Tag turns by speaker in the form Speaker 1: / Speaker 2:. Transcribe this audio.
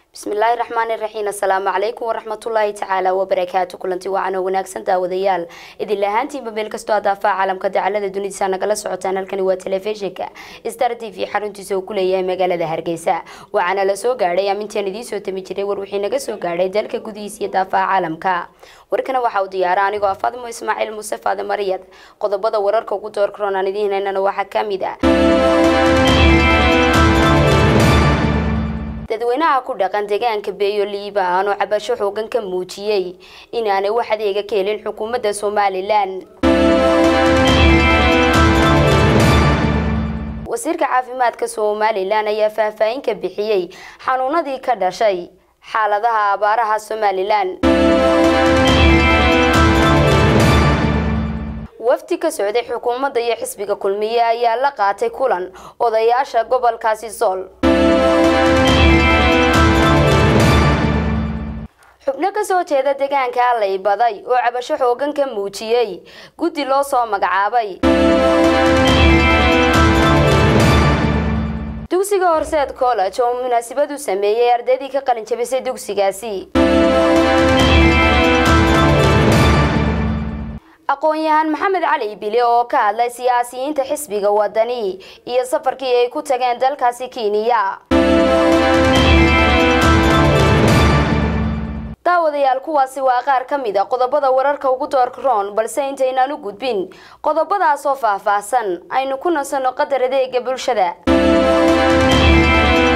Speaker 1: bismillaahi raxmaani raxiim assalaamu calaykum waraxmatullaahi tacaala wabarakaatu kulanti wacan oo wanaagsan daawadayaal idin lahaantiinba meel kastoo adaafaha caalamka dacalada dunidisa nagala socotaan halkani waa telefishinka star t v xaruntiisa uu ku leeyahay magaalada hargeysa waxaana la soo gaadhay amintaan idiin soo tami jiray war wixii naga soo gaadhay dalka gudihiisa iyo daafaha caalamka warkana waxa uu diyaara anigoo ah faadimo ismaaciil muuse faade mariyad qodobada wararka ugu door karoon aan idiin haynana waxaa kamid ah dadweynaha ku dhaqan deegaanka beeyo liibaan oo cabasho xoogan ka muujiyey inaanay wax adeega ka helin xukuumadda somalilan wasiirka caafimaadka somalilan ayaa faahfaahin ka bixiyey xanuunadii ka dhashay xaaladaha abaaraha somalilan wafdi ka socday xukuumadda iyo xisbiga kulmiye ayaa la qaatay kulan odayaasha gobolkaasi sool xubno kasoo jeeda deegaanka allay baday oo cabasho xoogan ka muujiyey guddi loo soo magacaabay dugsiga horseed college oo munaasabad u sameeyey ardaydii ka qalin jabisay dugsigaasi aqoon-yahaan maxamed cali bile oo ka hadlay siyaasiyiinta xisbiga wadani iyo safarkii ay ku tageen dalkaasi kenya daawadayaal kuwaasi waa qaar ka mid a qodobada wararka ugu doorka roon balse intaynaan u gudbin qodobadaas oo faahfaahsan aynu ku nasanno qadar adeega bulshada